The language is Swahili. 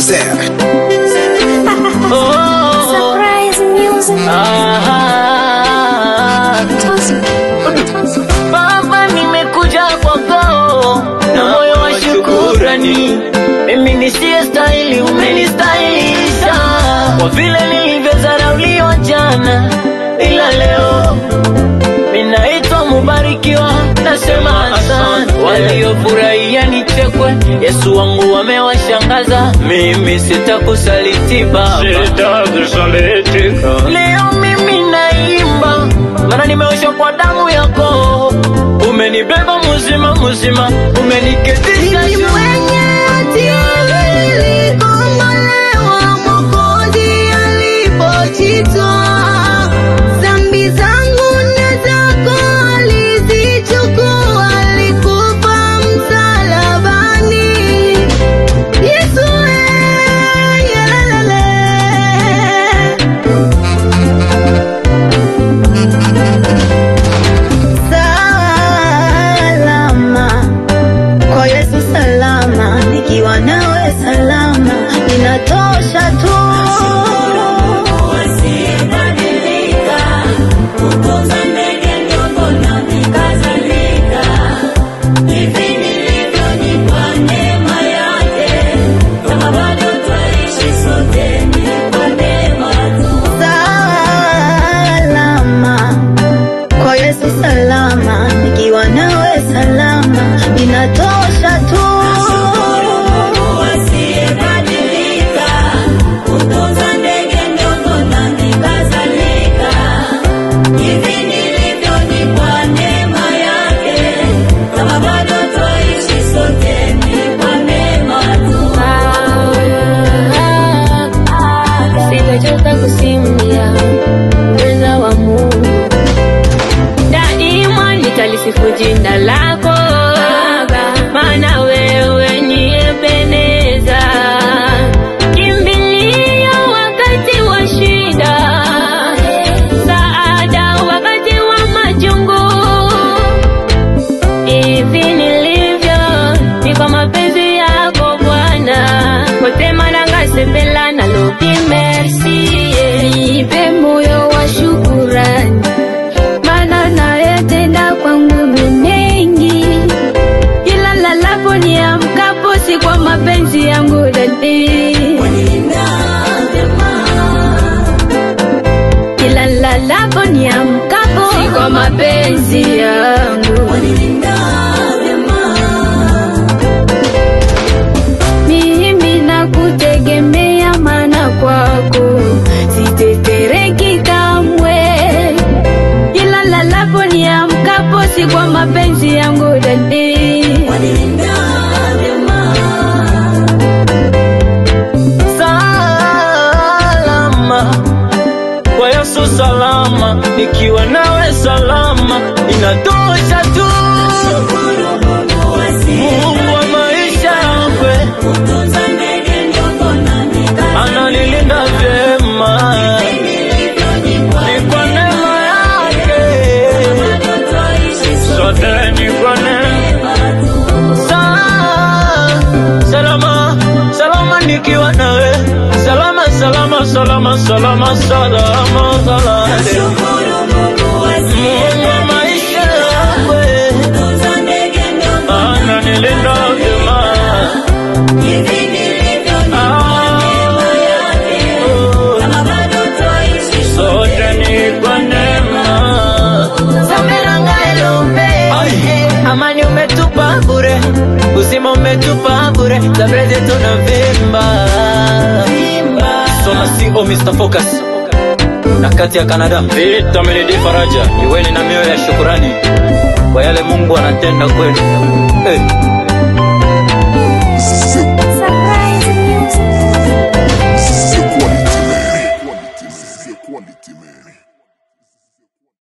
Zero. Surprise music. Baba, nimekuja kwako na moyo wa shukurani. Mimi nisiye stahili, umenistahilisha kwa vile nilivyodharauliwa jana, ila leo minaitwa mubarikiwa, nasema asante. Waliofurahia nichekwe, Yesu wangu wamewashangaza. Mimi sitakusaliti Baba, Leo mimi naimba, maana nimeoshwa kwa damu yako. Umenibeba mzima mzima, umeniketisha Ni juu. mwenye hatia nilikombolewa, Mwokozi alipojitoa. Dhambi zangu na zako alizichukua, alikufa msalabani. Yesu, eh, yelelele. Salama kwa Yesu salama, nikiwa nawe salama, inatosha tu. Salama kwa Yesu salama, nikiwa nawe salama, inatosha tu. Sitachoka kusimulia uweza wa Mungu, daima nitalisifu jina lako Baba, maana wewe niyependeza, kimbilio wakati wa shida, saada wakati wa machungu. Hivi nilivyo ni kwa mapenzi yako Bwana, motema nanga sepela na lobi merci. Nipe moyo wa shukurani, maana nayetenda kwangu ni mengi, ila lalapo niamkapo si kwa mapenzi yangu dadi, ila lalapo niamkapo si kwa mapenzi yangu mimi nakutegemea, maana kwako sitetereki kamwe, ila lalapo niamkapo si kwa mapenzi yangu dadi, salama kwa Yesu salama, nikiwa nawe salama, inatosha tu. Mungu wa maisha yangu ananilinda vyema, ni kwa neema yake, sote ni kwa neema Sa- salama salama nikiwa nawe salama salama salama salama salama salama Mungu wa maisha yangu ananilinda vyema Ah, sote ni kwa neema Sameranga elombe. Ai, amani umetupa bure, uzima umetupa bure, zabre zetu na vimba soma CO Mr Focus na kati ya Canada Vita Melody Faraja, iweni na mioyo ya shukurani kwa yale Mungu anatenda kwenu. Eh.